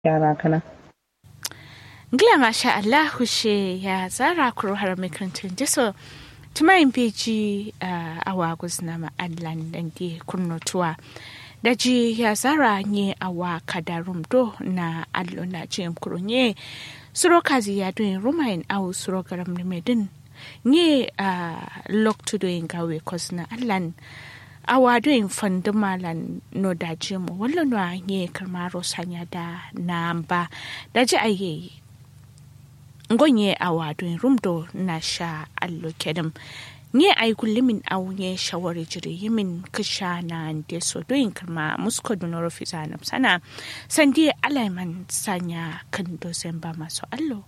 yara kana Ngila masha Allah hushe ya zara kuro har makarantun jiso tumayin beji a wagus na ma'adlan dan di kurnotuwa da ji ya zara nye awa kadarum do na allo na jim kuro nye suro kazi ya doin rumain au suro garam ni medin nye a loktu doin gawe kosna allan awa doin fandu malan no da jimu wallo no nye karmaro sanya da na ba da ji ayeyi ngonye awa don rumdo na sha allo kedem nye ay kullimin aw nye shawari jiri yimin kisha na nde so doyin kama musko dunoro fisa na sana sandi alaiman sanya kan dosen ba masu allo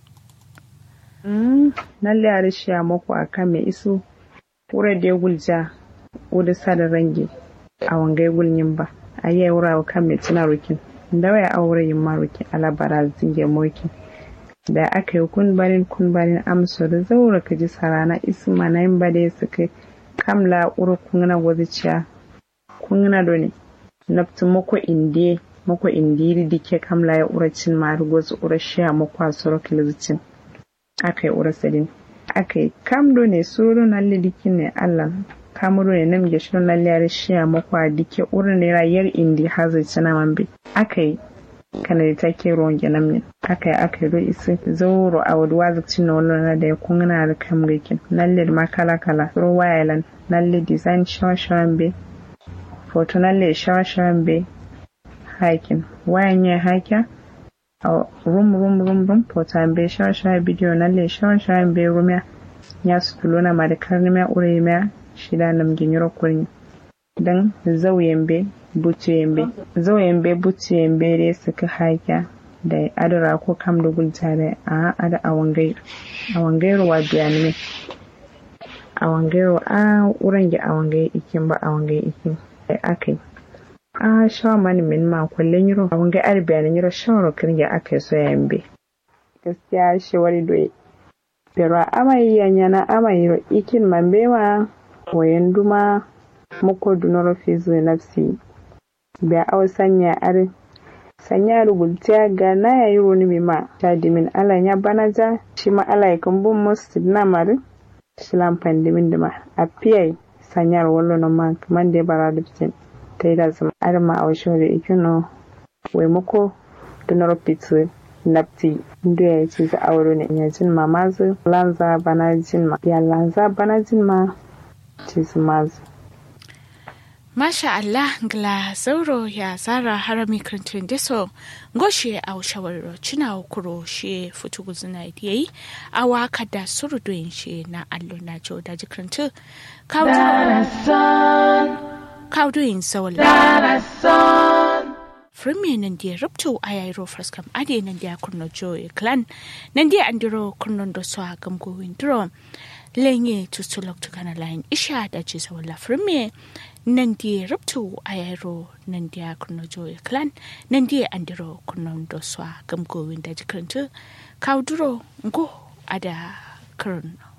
nalle a rishiya mako a kan mai iso wura da gulja wuda sada range a wangai gulnyin ba a yi wura wa kan mai tuna rukin da waya aure yin marukin alabara zinge mokin da aka yi kunbarin kunbarin amsa da zaura ka ji sarana isma na yin bade su kai kamla uru kungna waziciya kungna do ne naftu mako indiye mako indiri dike kamla ya ura cin maru gozu ura shiya mako a soro kilizicin aka yi ura sadin aka yi kam do ne soro na lidikin ne allah kamuro ne nam geshirin lalliyar shiya mako a dike ura ne rayar indi hazai cina mambe aka yi kana da take ruwan gyanan min aka yi aka yi isi zauro a wadda wazi na wani da ya kungana da kan rikin nalle ma kala kala ro wayalan nalle design shawashawan be foto nalle shawashawan be hakin wayan ya haka a rum rum rum rum foto be shawashawan bidiyo nalle shawashawan be rumya ya su tulo na ma da karnimiya ure miya shida nam ginyoro kurni dan zauyen be buciyembe zauyenbe buciyembe re suka haka da adara ko kam da gulta da a ada awangai awangairu wa biyanime awangairu a wurin gi awangai ikin ba awangai ikin da akai a shawa mani min ma kullun yiro awangai ar biyanin yiro shawara kirge akai so yambe gaskiya shi wani doye pero amai yanyana amai yiro ikin mambewa wayan duma muko dunoro fizu nafsi da aw sanya ar sanya rugultiya ga na yayi roni mi ma ta dimin ala ya banaja shi ma ala ya kan bun musu na mari shi lan pandimin da ma a piyai sanyar wallo na ma kaman da bara da fitin ta yi da zama ar ma a wasu da ikino wai muko dunoro fitu napti ndo ya ce za auro ne ya jin ma mazu lanza bana jin ma ya lanza bana jin ma ci su mazu Masha Allah ngla zauro ya zara harami kantin deso ngoshe au shawarro cina kuro she futu guzuna yi awa kada surudoyin she na allo na jo da jikantu kawdoyin saula Firme nan dia rupto a yairo fraskam ade nan dia kurno jo e clan nan dia andiro kurno do so agam go windro lenye tutulok tukana line isha da ce sawala firme nan dia rupto a yairo nan dia kurno jo e clan nan dia andiro kurno do so agam go winda jikantu kawduro ngo ada kurno